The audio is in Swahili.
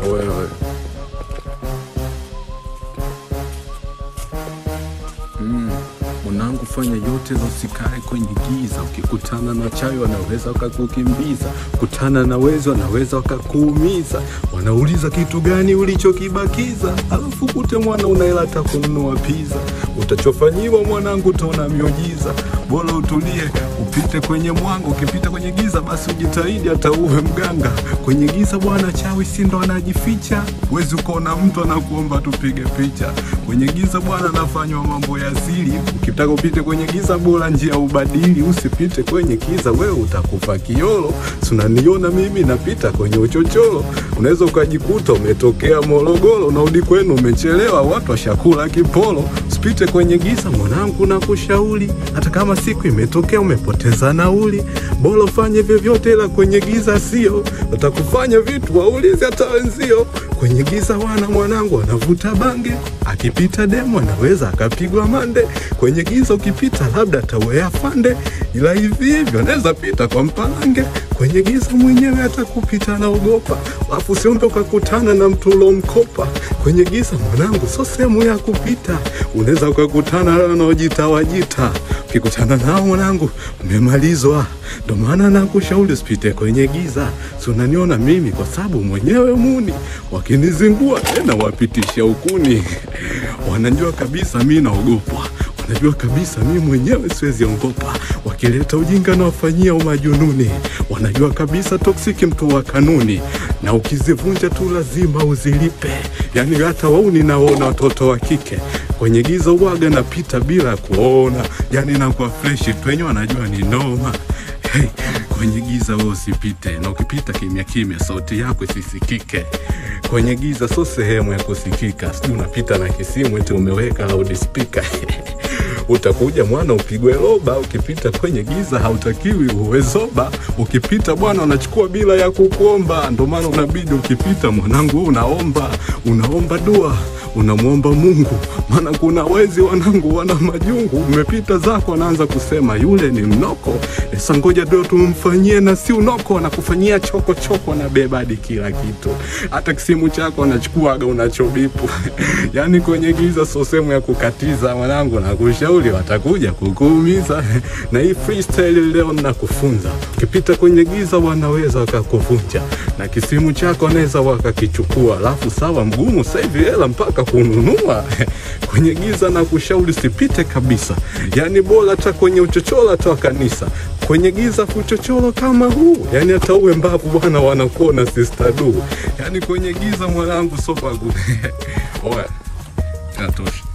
wewe. Mm, mwanangu, fanya yote za usikae kwenye giza. Ukikutana na chawi wanaweza wakakukimbiza, kutana na wezi wanaweza wakakuumiza. Wanauliza kitu gani ulichokibakiza, alafu kute mwana unaela hata kununua pizza. Utachofanyiwa mwanangu, utaona miujiza. Bora utulie upite kwenye mwanga, ukipita kwenye giza basi ujitahidi hata uwe mganga. Kwenye giza bwana, chawi si ndo anajificha, wezi ukaona mtu anakuomba tupige picha. Kwenye giza bwana, anafanywa mambo ya siri. Ukitaka upite kwenye giza, bora njia ubadili, usipite kwenye giza, wewe utakufa kiolo. Tunaniona mimi napita kwenye uchochoro, unaweza ukajikuta umetokea Morogoro, unarudi kwenu umechelewa, watu washakula kipolo. Usipite kwenye giza mwanangu, na kushauri hata kama siku imetokea umepoteza nauli, bora ufanye vyovyote, ila kwenye giza sio watakufanya vitu waulize hata wenzio. Kwenye giza wana mwanangu anavuta bange, akipita demo anaweza akapigwa mande. Kwenye giza ukipita labda atawea fande, ila hivi hivyo anaweza pita kwa mpalange. Kwenye giza mwenyewe atakupita naogopa, alafu usiombe ukakutana na mtu ulomkopa. Kwenye giza mwanangu, so sehemu ya kupita, unaweza ukakutana na wanaojita wajita. Ukikutana nao mwanangu, umemalizwa. Ndo maana nakushauri usipite kwenye giza. Si unaniona mimi kwa sababu mwenyewe muni, wakinizingua tena wapitisha ukuni. Wanajua kabisa mi naogopwa Wanajua kabisa mi mwenyewe siwezi ongopa, wakileta ujinga na wafanyia umajununi. Wanajua kabisa toksiki mtu wa kanuni, na ukizivunja tu lazima uzilipe. Yani hata wauni naona watoto wa kike kwenye giza uwaga napita bila kuona, yani nakuwa freshi tu, wenyewe wanajua ni noma. Hey, kwenye giza wewe usipite, na ukipita kimya kimya, sauti yako isisikike. Kwenye giza sio sehemu ya kusikika, sijui unapita na kisimu eti umeweka loudspeaker utakuja mwana upigwe roba. Ukipita kwenye giza hautakiwi uwe zoba. Ukipita bwana unachukua bila ya kukuomba, ndo maana unabidi ukipita mwanangu wewe unaomba, unaomba dua unamwomba Mungu, maana kuna wezi wanangu wana majungu. Umepita zako, wanaanza kusema yule ni mnoko. Esa, ngoja ndio tumfanyie na si unoko, anakufanyia choko choko, anabeba hadi kila kitu, hata kisimu chako anachukuaga unachobipu. yani kwenye giza sio sehemu ya kukatiza mwanangu, nakushauri watakuja kukuumiza. na hii freestyle leo nakufunza, ukipita kwenye giza wanaweza wakakuvunja, na kisimu chako wanaweza wakakichukua, alafu sawa mgumu sasa hivi hela mpaka kununua kwenye giza na kushauri usipite kabisa, yani bora hata kwenye uchochoro hata wa kanisa kwenye giza kuchochoro kama huu, yani hata uwe mbavu bwana, wanakuona sister du, yani kwenye giza mwanangu, sopa oya, inatosha.